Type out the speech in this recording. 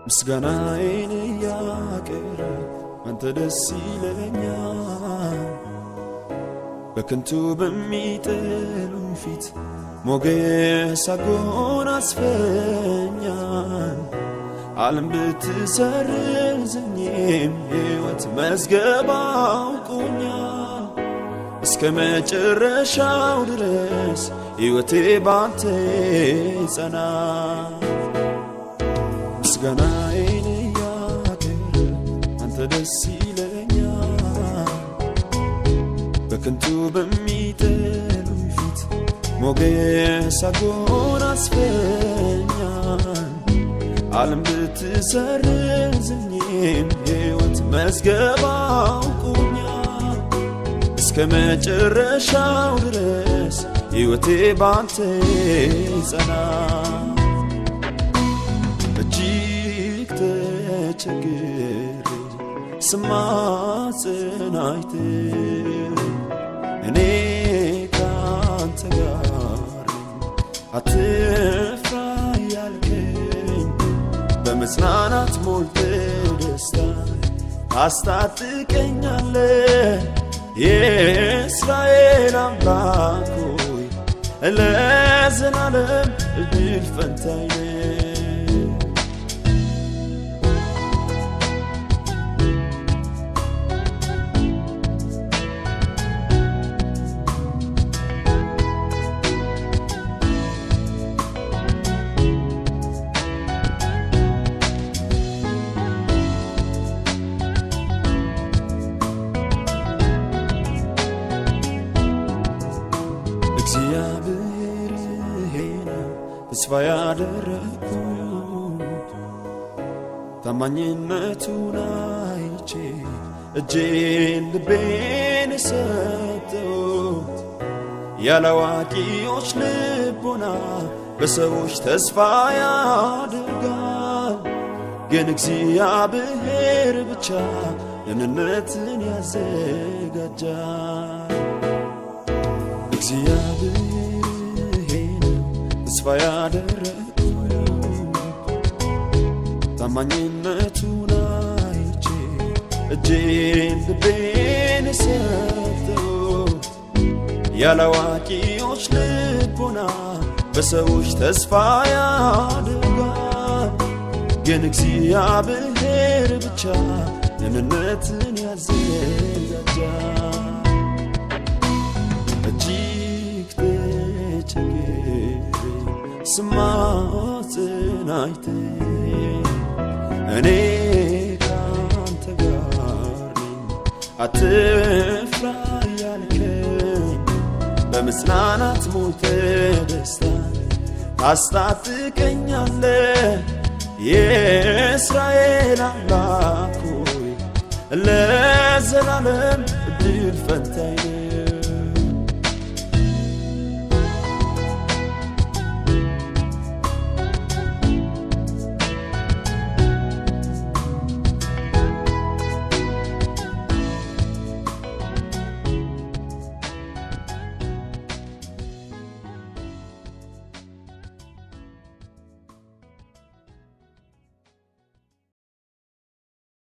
ምስጋናዬን እያቀረብ አንተ ደስ ይለኛል። በከንቱ በሚጠሉኝ ፊት ሞገስ አጎናጽፈኛል። ዓለም ብትሰርዘኝም ሕይወት መዝገብ አውቆኛል። እስከ መጨረሻው ድረስ ሕይወቴ ባንተ ጸና። ምስጋናዬን እያቀረብ አንተ ደስ ይለኛል። በከንቱ በሚጠሉኝ ፊት ሞገስ አጎናጽፈኛል። ዓለም ብትሰርዘኝም ሕይወት መዝገብ አውቆኛል። እስከ መጨረሻው ድረስ ሕይወቴ ባንተ ጸና። እጅግ ተቸግሬ ስማጽን አይተ እኔ ካንተ ጋር አትፍራ ያልከኝ በመጽናናት ሞልተ ደስታ ታስታጥቀኛለ የእስራኤል አምላክ ሆይ ለዘላለም እድል ፈንታዬ ነህ። እግዚአብሔር ነው ተስፋ ያደረግኩት ታማኝነቱን አይቼ እጄን ልቤን ሰጠሁት። ያላዋቂዎች ልቦና በሰዎች ተስፋ ያደርጋል፣ ግን እግዚአብሔር ብቻ ደህንነትን ያዘጋጃል። እግዚአብሔር ነው ተስፋ ያደረግኩት ታማኝነቱን አይቼ እጄን ልቤን ሰጠሁት። ያላዋቂዎች ልቦና በሰዎች ተስፋ ያደርጋል፣ ግን እግዚአብሔር ብቻ ደህንነትን ያዘጋጃል። እጅግ ተቸግሬ ስማጽን አይተ እኔ ካንተ ጋር ነኝ አትፍራ ያልከኝ በመጽናናት ሞልተ ደስታ ታስታጥቀኛለ የእስራኤል አምላክ ሆይ ለዘላለም እድል ፈንታዬ ነህ።